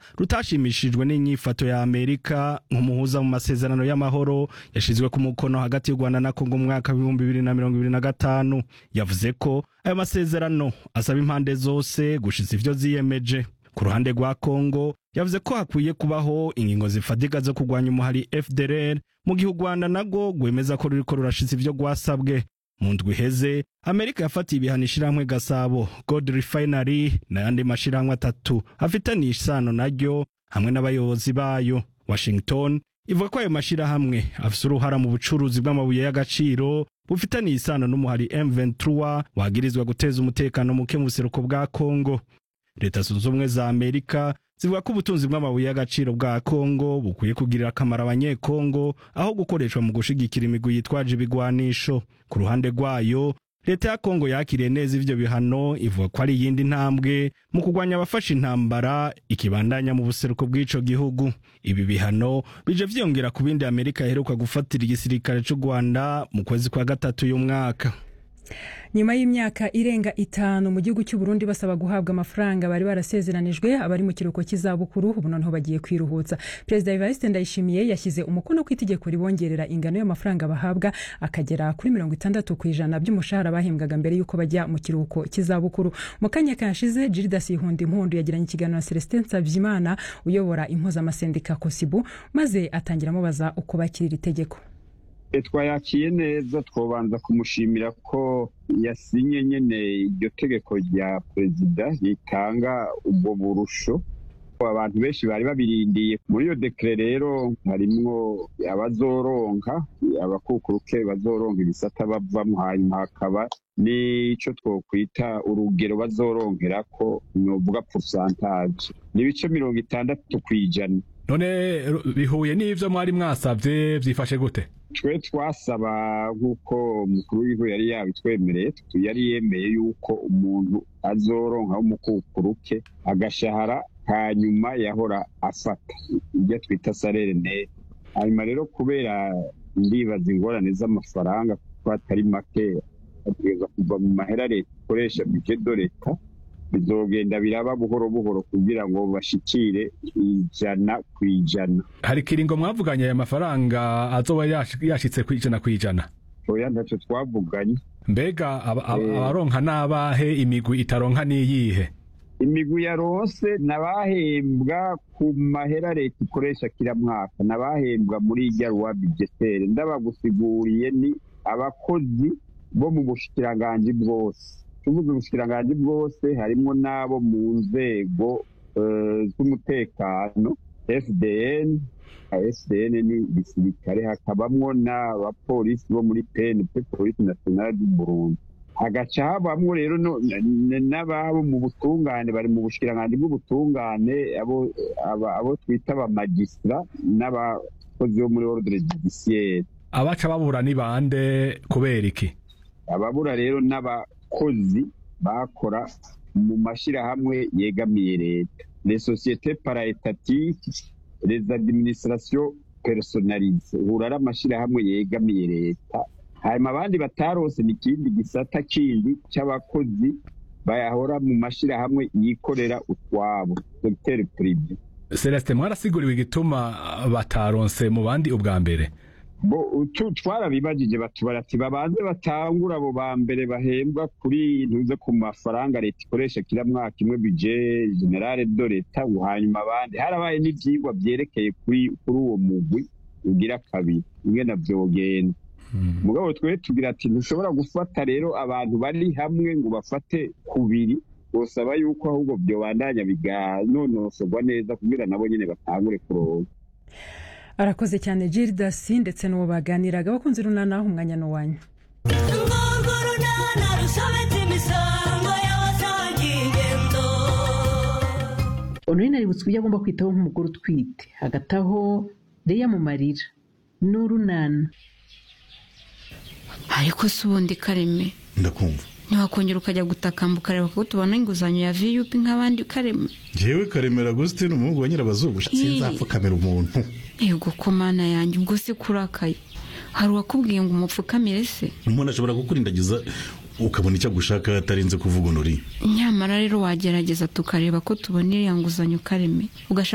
rutashimishijwe n'inyifato ya amerika nk'umuhuza mu masezerano y'amahoro yashizwe ku mukono hagati y'u rwanda na kongo mu mwaka w'ibihumbi bibiri na mirongo ibiri na gatanu yavuze ko ayo masezerano asaba impande zose gushiza ivyo ziyemeje ku ruhande rwa kongo yavuze ko hakwiye kubaho ingingo zifatika zo kurwanya umuhari fdrr mu gihe u rwanda narwo rwemeza ko ruriko rurashiza ivyo rwasabwe mu ndwi iheze amerika yafatiye ibihano ishirahamwe gasabo gold refinery n'ayandi mashirahamwe atatu afitaniye isano naryo hamwe n'abayobozi bayo washington ivuga ko ayo mashirahamwe afise uruhara mu bucuruzi bw'amabuye y'agaciro bufitaniye isano n'umuhari m23 wagirizwa guteza umutekano muke mu buseruko bwa kongo leta zunze ubumwe za amerika zivuga ko ubutunzi bw'amabuye y'agaciro bwa kongo bukwiye kugirira akamaro abanyekongo aho gukoreshwa mu gushigikira imigwi yitwaje ibigwanisho ku ruhande rwayo leta ya kongo yakiriye neza ivyo bihano ivuga ko ari iyindi ntambwe mu kurwanya abafashe intambara ikibandanya mu buseruko bw'ico gihugu ibi bihano bije vyiyongera ku bindi amerika iheruka gufatira igisirikare c'u rwanda mu kwezi kwa gatatu y'umwaka nyuma y'imyaka irenga itanu mu gihugu cy'u Burundi basaba guhabwa amafaranga bari barasezeranijwe abari mu kiruhuko cy'izabukuru ubu noneho bagiye kwiruhutsa perezida Evariste Ndayishimiye yashyize umukono ku itegeko ribongerera ingano y'amafaranga bahabwa akagera kuri mirongo itandatu ku ijana by'umushahara bahembwaga mbere y'uko bajya mu kiruhuko cy'izabukuru mu kanya kashize Gildas Ihunda Impundu yagiranye ikiganiro na Celestin Nsavyimana uyobora impuzamasendika Kosibu maze atangira amubaza uko bakira iri tegeko twayakiye neza twobanza kumushimira ko yasinye nyene iryo tegeko rya perezida ritanga ubwo burusho abantu benshi bari babirindiye muri iyo dekere rero harimwo abazoronka abakukuruke bazoronka ibisata bavamo hanyuma hakaba n'ico twokwita urugero bazoronkerako novuga pourcentage n'ibice mirongo itandatu kw'ijana none bihuye n'ivyo mwari mwasavye vyifashe gute twe twasaba nk'uko umukuru w'igihugu yari yabitwemereye yari yemeye yuko umuntu azoronka w'umukukuruke agashahara hanyuma yahora afata ibyo twita sarere nete hanyuma rero kubera ndibaza ingorane z'amafaranga kuko atari make ategereza kuva mu mahera leta ikoresha bije do leta bizogenda biraba buhoro buhoro kugira ngo bashikire ijana ku ijana hari kiringo mwavuganye aya mafaranga azoba yashitse ku ijana ku ijana oya ntacyo twavuganye mbega abaronka n'abahe imigwi itaronka n'iyihe imigwi yaronse n'abahembwa ku mahera leta ikoresha kila mwaka n'abahembwa muri irya ruwa bijetere ndabagusiguriye ni abakozi bo mu bushikiranganji bwose tuvuze ubushikiranganji bwose harimo n'abo mu nzego z'umutekano fdn fdn ni gisirikare hakabamwo n'abapolisi bo muri pnp polisi nationale du burundi hagaca habamwo rero n'ababo mu butungane bari mu bushikiranganji bw'ubutungane abo twita abamagistra n'abakozi bo muri ordre judiciaire abaca babura ni bande kubera iki ababura rero n'abakozi bakora mu mashyirahamwe yegamiye leta les sociétés paraétatiques les administrations personnalisées uhura ari amashyirahamwe yegamiye leta hanyuma abandi batarose ni ikindi gisata kindi cy'abakozi bayahora mu mashyirahamwe yikorera utwabo secteur privé celestin mwarasiguriwe igituma bataronse mu bandi ubwa mbere bo twarabibajije batubara ati babanze batangura abo ba mbere bahembwa kuri ntuze ku mafaranga leta ikoresha kila mwaka imwe bije generale do leta hanyuma abandi harabaye n'ivyigwa vyerekeye kuri kuri uwo mugwi ugira kabiri ingene vyogenda mugabo twe tugira ati ntushobora gufata rero abantu bari hamwe ngo bafate kubiri bosaba yuko ahubwo vyobandanya biganonosorwa neza kugira nabo nyene batangure kuronka arakoze cyane Gildas ndetse n'uwo baganiraga bakunze runana umwanya n'uwanyu honorine aributsa ibyo agomba kwitaho nk'umugore utwite hagati aho reya mu marira n'urunana ariko si ubundi kareme ndakumva ntiwakongera ukajya gutakamba ukareba ko tubona inguzanyo ya viyupi nk'abandi kareme ngewe karemera agusitini umuhungu wa nyirabazungu sinzapfukamira umuntu yego ko mana yanjye ubwo se kurakaye hari uwakubwiye ngo umupfukamire se umuntu ashobora kukurindagiza ukabona icyo agushaka atarinze kuvuga unuri nyamara rero wagerageza tukareba ko tubona iriya nguzanyo kareme ugashaka